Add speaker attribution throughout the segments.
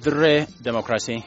Speaker 1: dirree demokiraasii.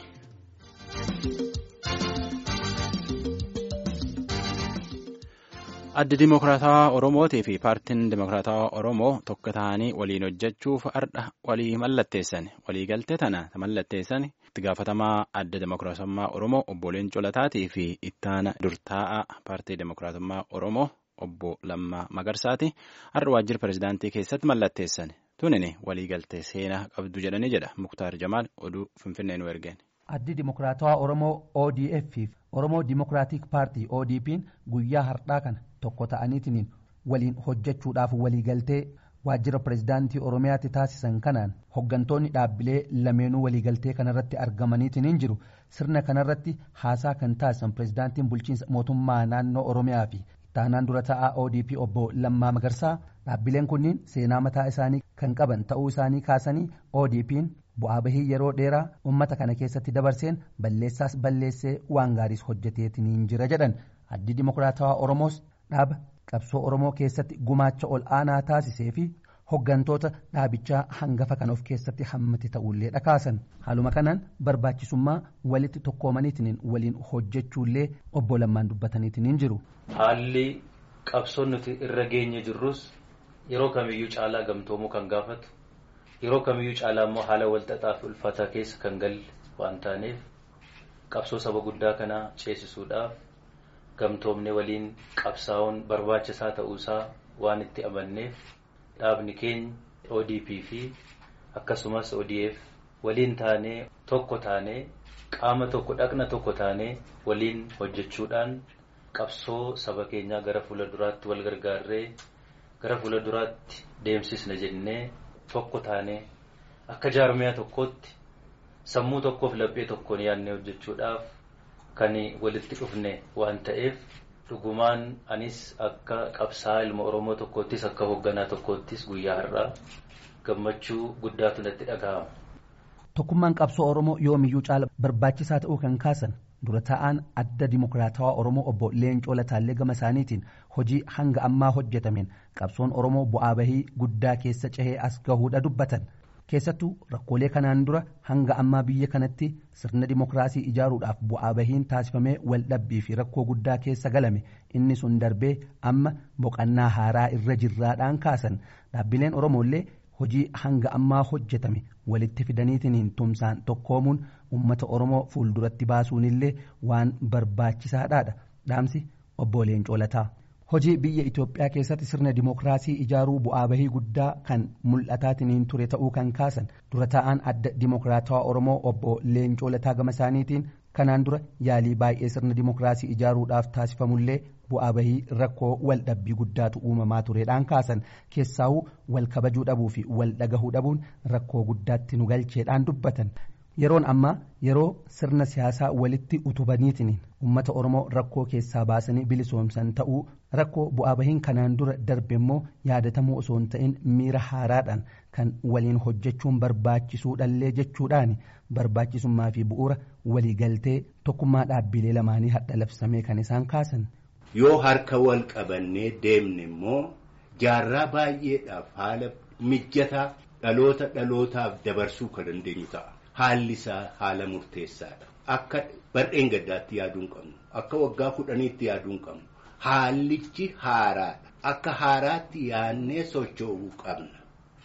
Speaker 1: addi dimokiraatawaa oromootii fi paartiin dimokiraatawaa oromoo tokko ta'anii waliin hojjechuuf ardha walii mallatteessan waliigaltee tana mallatteessan itti gaafatamaa adda dimokiraatummaa oromoo obbo Leencoo Lataatii fi ittaana durtaa'aa paartii dimokiraatummaa oromoo obbo Lammaa Magarsaati har'a waajjira pirezidaantii keessatti mallatteessan tunini waliigaltee seenaa qabdu jedhanii jedha muktaar jamaal oduu finfinnee nu ergeen.
Speaker 2: addi dimokiraatawaa oromoo odf fi oromoo dimokiraatik paartii odp'n guyyaa har'aa kana tokko ta'aniitiin waliin hojjechuudhaaf waliigaltee waajjira pirezidaantii oromiyaatti taasisan kanaan hoggantoonni dhaabbilee lameenuu waliigaltee kanarratti argamaniitiin jiru sirna kanarratti haasaa kan taasisan pirezidaantiin bulchiinsa mootummaa naannoo oromiyaa fi ittaanaan dura ta'aa odp obbo lammaa magarsaa dhaabbileen kunniin seenaa mataa isaanii kan qaban ta'uu isaanii kaasanii odp'n bu'aa bahii yeroo dheeraa ummata kana keessatti dabarseen balleessaas balleessee waan gaariis hojjeteetiin jira jedhan addi dimokiraatawaa oromoos dhaaba qabsoo oromoo keessatti gumaacha ol aanaa taasisee fi hoggantoota dhaabichaa hangafa kan of keessatti hammate ta'ullee dhakaasan haaluma kanaan barbaachisummaa walitti tokkoomaniitiin waliin hojjechuullee obbo Lammaan dubbataniitiin jiru.
Speaker 3: Haalli qabsoon nuti irra geenye jirrus yeroo kamiyyuu caalaa gamtoomuu kan gaafatu yeroo kamiyyuu caalaa immoo haala walxaxaa fi ulfaataa keessa kan galle waan taaneef qabsoo saba guddaa kanaa ceesisuudhaaf gamtoomne waliin qabsaa'uun barbaachisaa ta'uusaa waan itti amanneef dhaabni keenya ODP fi akkasumas ODF waliin taanee tokko taanee qaama tokko dhaqna tokko taanee waliin hojjechuudhaan qabsoo saba keenyaa gara fuula duraatti wal gargaarree gara fuula duraatti deemsisna jennee tokko taanee akka jaarmiyaa tokkootti sammuu tokkoof laphee tokkoon yaadnee hojjechuudhaaf kan walitti dhufne waan ta'eef dhugumaan anis akka qabsaa ilma oromoo tokkoottis akka hoogganaa tokkoottis guyyaa har'aa gammachuu guddaatu natti dhaga'ama.
Speaker 2: Tokkummaan qabsoo oromoo yoomiyyuu caala barbaachisaa ta'uu kan kaasan dura taa'aan adda dimokiraatawaa oromoo obbo Leencoo Lataallee gama isaaniitiin hojii hanga ammaa hojjetameen qabsoon oromoo bu'aa bahii guddaa keessa cehee as gahuudha dubbatan. keessattuu rakkoolee kanaan dura hanga ammaa biyya kanatti sirna dimokiraasii ijaaruudhaaf bu'aa bahiin taasifamee waldhabbii fi rakkoo guddaa keessa galame inni sun darbee amma boqannaa haaraa irra jirraadhaan kaasan dhaabbileen oromoollee hojii hanga ammaa hojjetame walitti fidaniitiin tumsaan tokkoomuun uummata oromoo fuulduratti baasuunillee waan barbaachisaadhaadha dhaamsi obbo Leencoo Lataa. hojii biyya Itoophiyaa keessatti sirna dimokiraasii ijaaruu bu'aa bahii guddaa kan mul'ataatiin ture ta'uu kan kaasan dura taa'aan adda dimokiraatawaa Oromoo obbo Leencoo Lataa gama isaaniitiin kanaan dura yaalii baay'ee sirna dimokiraasii ijaaruudhaaf taasifamullee bu'aa bahii rakkoo wal dhabbii guddaatu uumamaa tureedhaan kaasan keessaawuu wal kabajuu dhabuu fi wal dhagahuu dhabuun rakkoo guddaatti nu galcheedhaan dubbatan. yeroon ammaa yeroo sirna siyaasaa walitti utubaniitiin uummata oromoo rakkoo keessaa baasanii bilisoomsan ta'uu rakkoo bu'aa bahiin kanaan dura darbe immoo yaadatamuu osoo hin ta'in miira haaraadhaan kan waliin hojjechuun barbaachisuudhallee jechuudhaan barbaachisummaa fi bu'uura waliigaltee tokkummaa dhaabbilee lamaanii hadha labsamee kan isaan kaasan.
Speaker 4: yoo harka wal qabannee deemne immoo jaarraa baay'eedhaaf haala mijataa dhaloota dhalootaaf dabarsuu kan dandeenyu ta'a. Haalli isaa haala murteessaadha. Akka bar'een gaddaatti yaaduu hin qabnu. Akka waggaa kudhaniitti yaaduu hin qabnu. Haallichi haaraadha. Akka haaraatti yaadnee socho'uu qabna.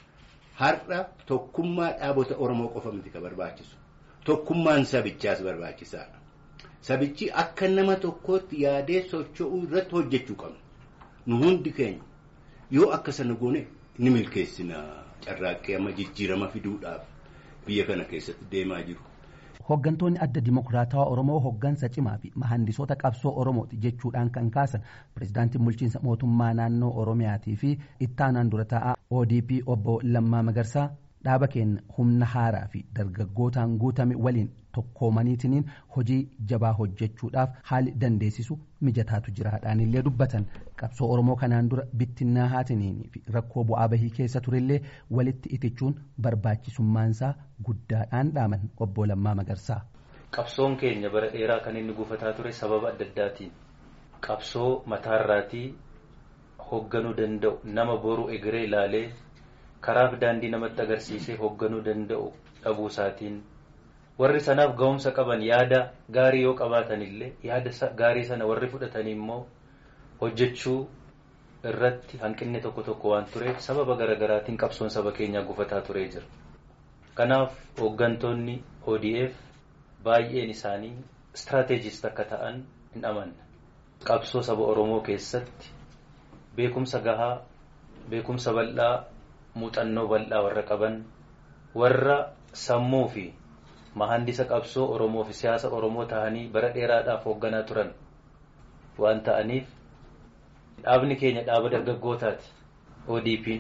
Speaker 4: Har'a tokkummaa dhaabota Oromoo qofa miti kan barbaachisu. Tokkummaan sabichaas barbaachisaadha. Sabichi akka nama tokkootti yaadee socho'uu irratti hojjechuu qabna. Nu hundi keenya yoo akka sana goone ni milkeessina carraaqqee amma jijjiirama fiduudhaaf. biyya kana keessatti deemaa jiru.
Speaker 2: Hoggantoonni adda dimokiraatawaa Oromoo hoggansa cimaa fi mahandisoota qabsoo Oromooti jechuudhaan kan kaasan pirezidaantiin bulchiinsa mootummaa naannoo Oromiyaatii fi ittaanaan dura taa'aa ODP obbo Lammaa Magarsaa dhaaba keenya humna haaraa fi dargaggootaan guutame waliin tokkoomaniitiin hojii jabaa hojjechuudhaaf haali dandeessisu mijataatu jiraadhaan illee dubbatan qabsoo oromoo kanaan dura bittinnaa haatiniin fi rakkoo bu'aa bahii keessa turellee walitti itichuun barbaachisummaansaa guddaadhaan dhaaman obbo Lammaa Magarsaa.
Speaker 3: Qabsoon keenya bara dheeraa kan inni gufataa ture sababa adda addaatiin qabsoo mataarraatii hoogganuu danda'u nama boru egeree ilaalee karaaf daandii namatti agarsiisee hoogganuu danda'u dhabuu isaatiin warri sanaaf ga'umsa qaban yaada gaarii yoo qabaatan illee yaada gaarii sana warri fudhatanii immoo hojjechuu irratti hanqinni tokko tokko waan tureef sababa garaagaraatiin qabsoon saba keenyaa gufataa turee jira. Kanaaf hooggantoonni ODF baay'een isaanii istiraateejist akka ta'an hin amanne. Qabsoo saba Oromoo keessatti beekumsa gahaa, beekumsa bal'aa, muuxannoo bal'aa warra qaban, warra sammuu fi mahandisa qabsoo Oromoo fi siyaasa Oromoo ta'anii bara dheeraadhaaf hoogganaa turan waan ta'aniif dhaabni keenya dhaaba dargaggootaati ODP'n.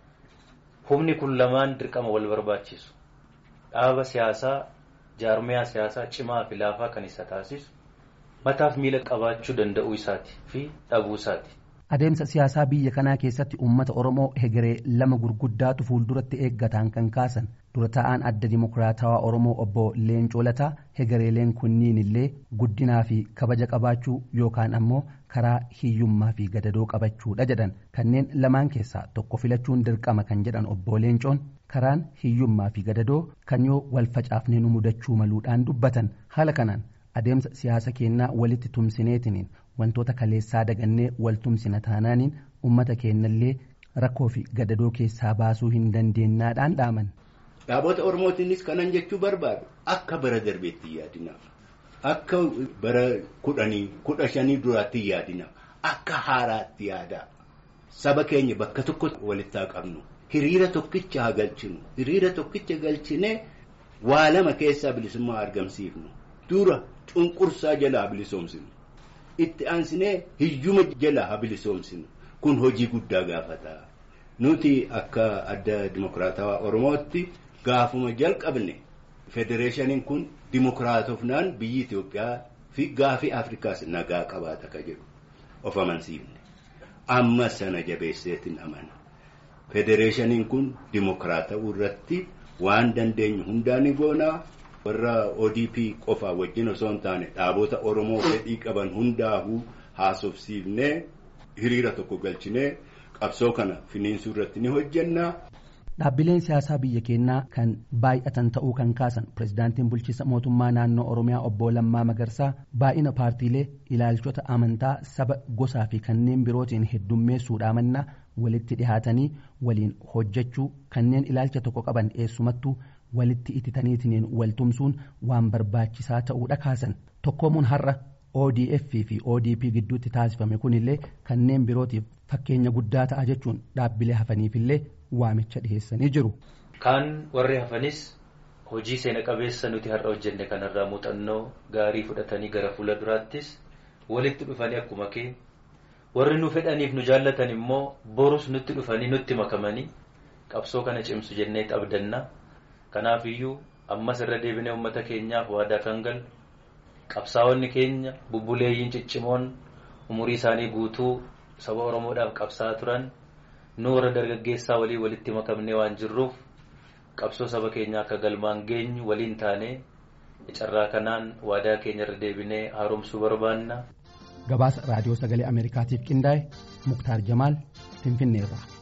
Speaker 3: Humni kun lamaan dirqama wal barbaachisu. Dhaaba siyaasaa jaarmiyaa siyaasaa cimaa fi laafaa kan isa taasisu mataaf miila qabaachuu danda'uu isaati fi dhabuu isaati.
Speaker 2: Adeemsa siyaasaa biyya kanaa keessatti uummata Oromoo hegeree lama gurguddaatu fuulduratti eeggataan kan kaasan dura ta'aan adda dimokiraatawaa Oromoo obbo Leencoo Lataa hegereeleen kunniin illee guddinaa fi kabaja qabaachuu yookaan ammoo karaa hiyyummaa fi gadadoo qabachuudha jedhan kanneen lamaan keessaa tokko filachuun dirqama kan jedhan obbo Leencoon karaan hiyyummaa fi gadadoo kan yoo wal facaafnee nu mudachuu maluudhaan dubbatan haala kanaan adeemsa siyaasa keenyaa walitti tumsineetiniin wantoota kaleessaa dagannee wal tumsina taanaaniin ummata keenyallee rakkoo fi gadadoo keessaa baasuu hin dandeenyaadhaan dhaaman.
Speaker 4: Dhaabota Oromootiinis kanan jechuu barbaadu akka bara darbeetti yaadina. Akka bara kudhanii kudha shanii duraatti yaadina. Akka haaraatti yaada. Saba keenya bakka tokko walitti haa qabnu. Hiriira tokkicha haa galchinu. Hiriira tokkicha galchinee waa lama keessaa bilisummaa argamsiifnu. Dura cunqursaa jalaa bilisoomsinu. Itti aansinee hiyyuma jalaa haa bilisoomsinu. Kun hojii guddaa gaafata. Nuti akka adda dimokiraatawaa Oromootti gaafuma jalqabne federeeshiniin kun dimokiraatofnaan biyyi Itoophiyaa fi gaafii Afrikaas nagaa qabaata ka jedhu of amansiifne. Amma sana jabeesseetiin amana. Federeeshiniin kun dimokiraatawuu irratti waan dandeenyu hundaa ni goonaa. warra ODP qofaa wajjin osoo hin taane dhaabota Oromoo fedhii qaban hundaafuu haasofsiifnee hiriira tokko galchinee qabsoo kana finiinsuu irratti ni hojjenna.
Speaker 2: Dhaabbileen siyaasaa biyya keenyaa kan baay'atan ta'uu kan kaasan pirezidaantiin bulchiinsa mootummaa naannoo Oromiyaa obbo Lammaa Magarsaa baay'ina paartiilee ilaalchota amantaa saba gosaa fi kanneen birootiin heddummeessuudhaa mannaa walitti dhihaatanii waliin hojjechuu kanneen ilaalcha tokko qaban eessumattuu walitti ititaniitiin waltumsuun waan barbaachisaa ta'uudha kaasan tokkoomuun har'a ODF fi ODP gidduutti taasifame kunillee kanneen birootiif fakkeenya guddaa ta'a jechuun dhaabbilee hafaniifillee waamicha dhiheessanii jiru.
Speaker 3: Kaan warri hafanis hojii seena qabeessa nuti har'a hojjenne kanarraa muuxannoo gaarii fudhatanii gara fuula duraattis walitti dhufanii akkuma kee warri nu fedhaniif nu jaallatan immoo borus nutti dhufanii nutti makamanii qabsoo kana cimsu jennee abdanna. Kanaaf iyyuu ammas irra deebinee uummata keenyaaf waadaa kan galu qabsaa'onni keenya bubbuleeyyiin ciccimoon umurii isaanii guutuu saba Oromoodhaaf qabsaa'aa turan nu warra dargaggeessaa walii walitti makamnee waan jirruuf qabsoo saba keenyaa akka galmaan geenyu waliin taanee carraa kanaan waadaa keenya irra deebinee haaromsuu barbaanna.
Speaker 2: Gabaasa raadiyoo sagalee Ameerikaatiif qindaa'e Muktaar Jamaal Finfinneerraa.